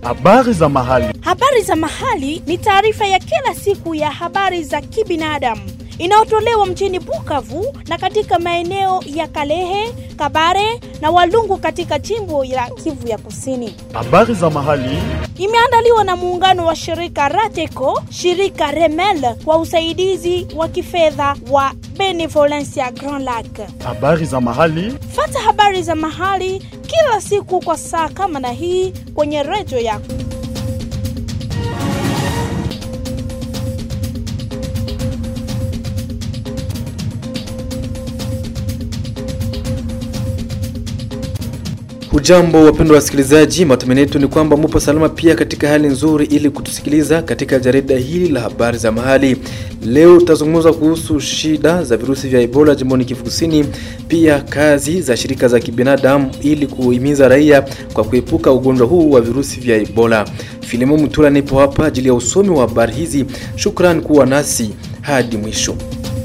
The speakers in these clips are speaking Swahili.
Habari za mahali. Habari za mahali ni taarifa ya kila siku ya habari za kibinadamu inayotolewa mjini Bukavu na katika maeneo ya Kalehe, Kabare na Walungu katika jimbo la Kivu ya Kusini. Habari za mahali. Imeandaliwa na muungano wa shirika Rateco, shirika Remel kwa usaidizi wa kifedha wa Benevolencia Grand Lac. Habari za mahali. Fata habari za mahali kila siku kwa saa kama na hii kwenye redio yako. Hujambo wapendwa wasikilizaji, matumaini yetu ni kwamba mupo salama pia katika hali nzuri, ili kutusikiliza katika jarida hili la habari za mahali. Leo tutazungumza kuhusu shida za virusi vya Ebola jimboni Kivu Kusini, pia kazi za shirika za kibinadamu ili kuhimiza raia kwa kuepuka ugonjwa huu wa virusi vya Ebola. Filimo Mutula nipo hapa ajili ya usomi wa habari hizi. Shukrani kuwa nasi hadi mwisho.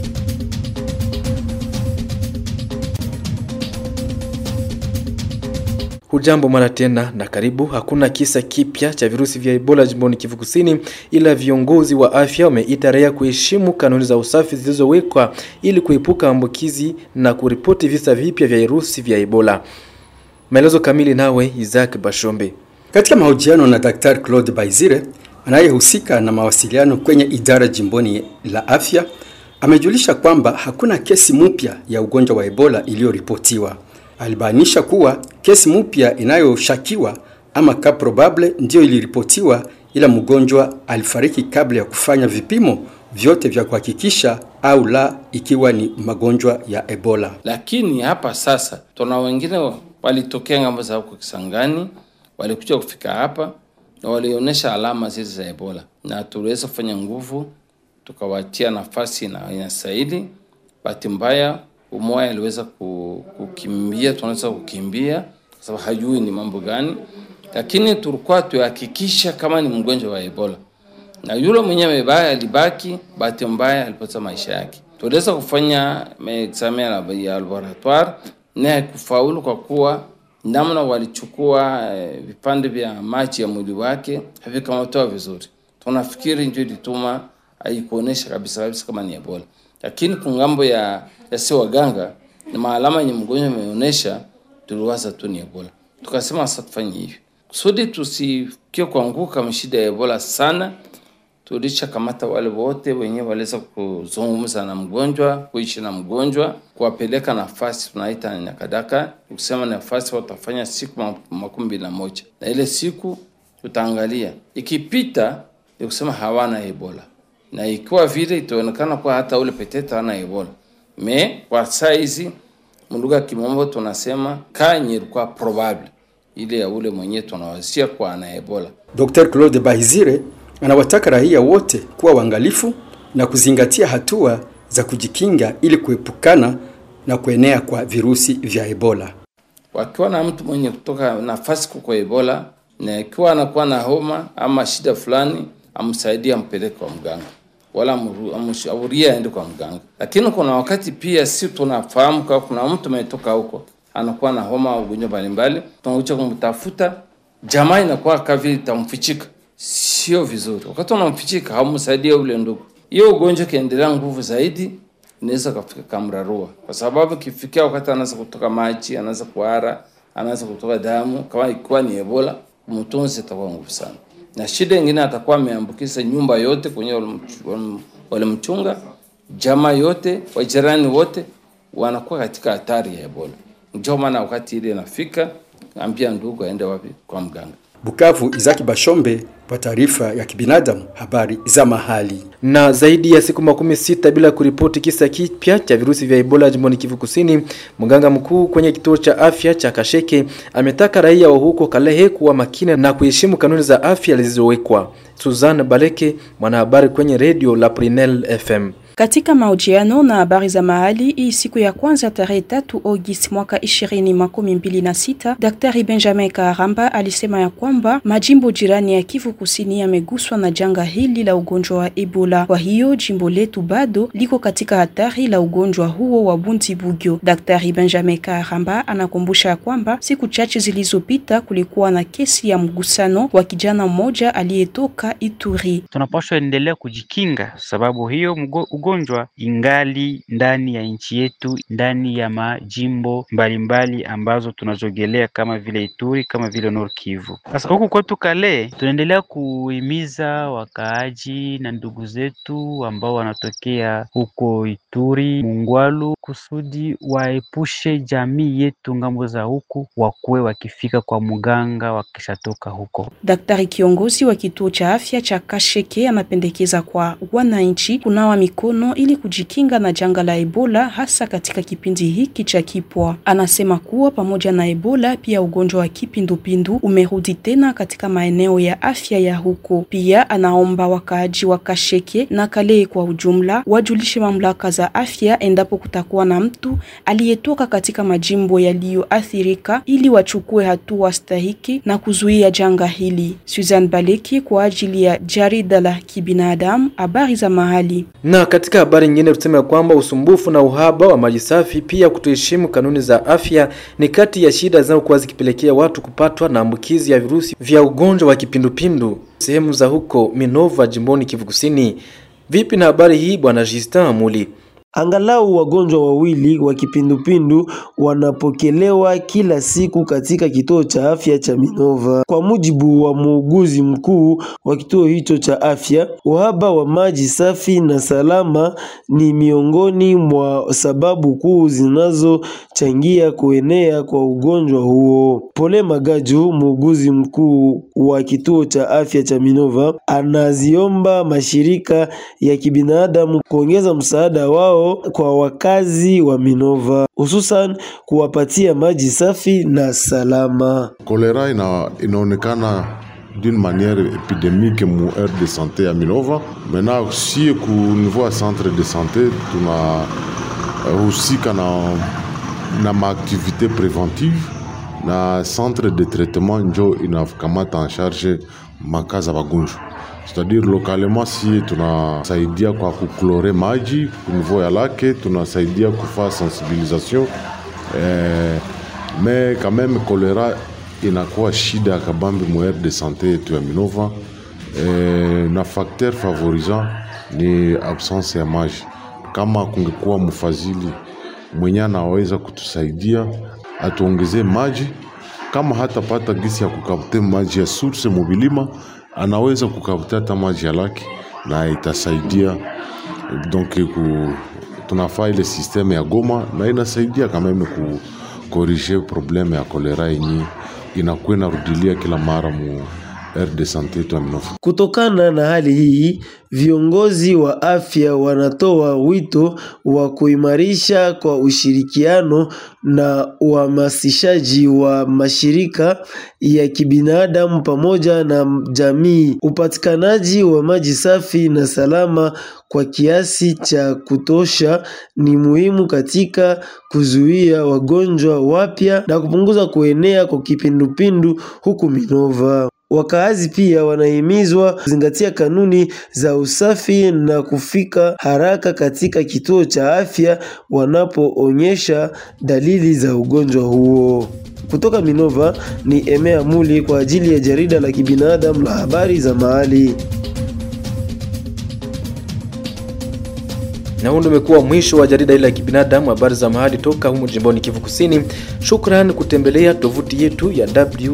Hujambo mara tena na karibu. Hakuna kisa kipya cha virusi vya Ebola jimboni Kivu Kusini, ila viongozi wa afya wameita raia kuheshimu kanuni za usafi zilizowekwa ili kuepuka ambukizi na kuripoti visa vipya vya virusi vya Ebola. Maelezo kamili nawe Isaac Bashombe. Katika mahojiano na Daktari Claude Baizire anayehusika na mawasiliano kwenye idara jimboni la afya, amejulisha kwamba hakuna kesi mpya ya ugonjwa wa Ebola iliyoripotiwa. Alibainisha kuwa kesi mpya inayoshakiwa ama ka probable ndiyo iliripotiwa, ila mgonjwa alifariki kabla ya kufanya vipimo vyote vya kuhakikisha au la ikiwa ni magonjwa ya Ebola. Lakini hapa sasa tuna wengine walitokea ngambo za huko Kisangani, walikuja kufika hapa na walionyesha alama zile za Ebola, na tuliweza kufanya nguvu tukawatia nafasi na inastahili. Bahati mbaya umoja aliweza kukimbia, tunaweza kukimbia kwa sababu hajui ni mambo gani, lakini tulikuwa tuhakikisha kama ni mgonjwa wa Ebola, na yule mwenyewe amebaki alibaki, bahati mbaya alipoteza maisha yake. Tuliweza kufanya examen ya laboratoire na haikufaulu kwa kuwa namna walichukua eh, vipande vya maji ya mwili wake havikamatoa vizuri. Tunafikiri ndio ilituma haikuonesha kabisa kabisa kama ni Ebola lakini kungambo ya yasi waganga na maalama yenye mgonjwa ameonyesha, tuliwaza tu ni Ebola. Tukasema sasa tufanye hivi kusudi tusikie kuanguka mshida ya Ebola sana. Tulisha kamata wale wote wenyewe waliweza kuzungumza na mgonjwa, kuishi na mgonjwa, kuwapeleka nafasi tunaita nyakadaka, kusema nafasi watafanya siku makumi mbili na moja na ile siku tutaangalia ikipita, ni kusema hawana Ebola na ikiwa vile itaonekana kuwa hata ule petete hana Ebola. Me kwa saizi mlugha ya kimombo tunasema kanye ilikuwa probable ile ya ule mwenyewe tunawasia kwa ana Ebola. Dr. Claude Bahizire anawataka raia wote kuwa waangalifu na kuzingatia hatua za kujikinga ili kuepukana na kuenea kwa virusi vya Ebola. Wakiwa na mtu mwenye kutoka nafasi kuko Ebola na ikiwa anakuwa na homa ama shida fulani, amsaidie ampeleke kwa mganga wala amshaurie aende kwa mganga. Lakini kuna wakati pia si tunafahamu kwa kuna mtu ametoka huko anakuwa na homa au ugonjwa mbalimbali, tunakuja kumtafuta, jamaa inakuwa kavi itamfichika, sio vizuri. Wakati unamfichika haumsaidie ule ndugu, hiyo ugonjwa kiendelea nguvu zaidi, inaweza kafika kamrarua, kwa sababu kifikia wakati anaanza kutoka maji, anaanza kuhara, anaanza kutoka damu, kama ikiwa ni Ebola, mtunzi itakuwa nguvu sana na shida ingine atakuwa ameambukiza nyumba yote kwenye walimchunga, jamaa yote, wajirani wote wanakuwa katika hatari ya Ebola. Ndio maana wakati ile inafika, ambia ndugu aende wapi? Kwa mganga. Bukavu, Izaki Bashombe kwa taarifa ya kibinadamu, habari za mahali. Na zaidi ya siku makumi sita bila kuripoti kisa kipya cha virusi vya Ebola jimboni Kivu Kusini, mganga mkuu kwenye kituo cha afya cha Kasheke ametaka raia wa huko Kalehe kuwa makini na kuheshimu kanuni za afya zilizowekwa. Suzanne Baleke, mwanahabari kwenye redio la Prinel FM. Katika mahojiano na habari za mahali hii siku ya kwanza tarehe tatu Agosti mwaka ishirini makumi mbili na sita, Daktari Benjamin Karamba alisema ya kwamba majimbo jirani ya Kivu Kusini yameguswa na janga hili la ugonjwa wa Ebola. Kwa hiyo jimbo letu bado liko katika hatari la ugonjwa huo wa Bundibugyo. Daktari Benjamin Karamba anakumbusha ya kwamba siku chache zilizopita kulikuwa na kesi ya mgusano wa kijana mmoja aliyetoka Ituri. Tunapaswa endelea kujikinga, sababu hiyo mgo, ugonjwa ingali ndani ya nchi yetu, ndani ya majimbo mbalimbali mbali ambazo tunazogelea kama vile Ituri, kama vile Nord Kivu. Sasa huku kwetu Kale tunaendelea kuhimiza wakaaji na ndugu zetu ambao wanatokea huko Ituri, Mungwalu, kusudi waepushe jamii yetu ngambo za huku, wakuwe wakifika kwa mganga wakishatoka huko. Daktari kiongozi wa kituo cha afya cha Kasheke anapendekeza kwa wananchi kunawa mikono ili kujikinga na janga la Ebola hasa katika kipindi hiki cha kipwa. Anasema kuwa pamoja na Ebola pia ugonjwa wa kipindupindu umerudi tena katika maeneo ya afya ya huko. Pia anaomba wakaaji wa Kasheke na Kale kwa ujumla wajulishe mamlaka za afya endapo kutakuwa na mtu aliyetoka katika majimbo yaliyoathirika ili wachukue hatua stahiki na kuzuia janga hili. Susan Baleki kwa ajili ya jarida la kibinadamu, habari za mahali. Na katika habari nyingine tuseme kwamba usumbufu na uhaba wa maji safi, pia kutoheshimu kanuni za afya ni kati ya shida zinazokuwa zikipelekea watu kupatwa na ambukizi ya virusi vya ugonjwa wa kipindupindu sehemu za huko Minova, jimboni Kivu Kusini. Vipi na habari hii, bwana Justin Amuli? Angalau wagonjwa wawili wa kipindupindu wanapokelewa kila siku katika kituo cha afya cha Minova. Kwa mujibu wa muuguzi mkuu wa kituo hicho cha afya, uhaba wa maji safi na salama ni miongoni mwa sababu kuu zinazochangia kuenea kwa ugonjwa huo. Pole Magaju, muuguzi mkuu wa kituo cha afya cha Minova, anaziomba mashirika ya kibinadamu kuongeza msaada wao kwa wakazi wa Minova hususan kuwapatia maji safi na salama. Kolera ina, inaonekana d'une manière épidémique mu aire de santé ya Minova. Maintenant si ku niveau ya centre de santé tunahusika na, na maaktivité préventive na centre de traitement njo inakamata en charge makaza wagonjwa c'est-à-dire localement si tunasaidia kwa kuklore maji kunivou ya lake tunasaidia kufaa sensibilisation eh, me quand même kolera inakuwa shida ya kabambi muaire de santé yetu ya Minova eh, na facteur favorisant ni absence ya maji. Kama kungekuwa mfadhili mwenye anaweza kutusaidia atuongezee maji, kama hatapata gisi ya kukapte maji ya source mobilima anaweza kukavuta hata maji ya laki na itasaidia donc ku, tunafaa ile systeme ya Goma na inasaidia kameme ku korige probleme ya kolera yenye inakuwa inarudilia kila mara mu aire de sante yetu ya Minova. Kutokana na hali hii, viongozi wa afya wanatoa wito wa kuimarisha kwa ushirikiano na uhamasishaji wa mashirika ya kibinadamu pamoja na jamii. Upatikanaji wa maji safi na salama kwa kiasi cha kutosha ni muhimu katika kuzuia wagonjwa wapya na kupunguza kuenea kwa kipindupindu huku Minova. Wakaazi pia wanahimizwa kuzingatia kanuni za usafi na kufika haraka katika kituo cha afya wanapoonyesha dalili za ugonjwa huo. Kutoka Minova ni Emea Muli kwa ajili ya jarida la kibinadamu la habari za mahali. Na huu ndio umekuwa mwisho wa jarida hili la kibinadamu, habari za mahali toka humu jimboni Kivu Kusini. Shukran kutembelea tovuti yetu ya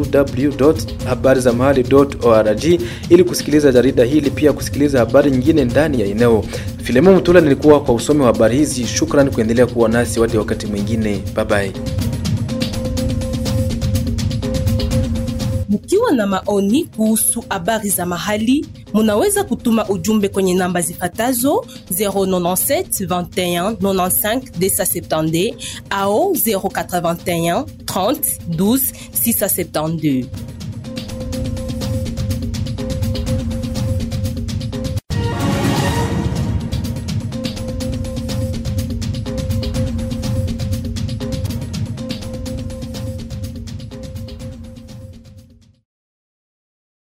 www.habarizamahali.org ili kusikiliza jarida hili, pia kusikiliza habari nyingine ndani ya eneo. Filemon Mutula nilikuwa kwa usomi wa habari hizi. Shukran kuendelea kuwa nasi hadi wakati mwingine, bye bye. Mkiwa na maoni kuhusu habari za mahali, munaweza kutuma ujumbe kwenye namba zifatazo 097 21 95 270 au 081 30 12 672.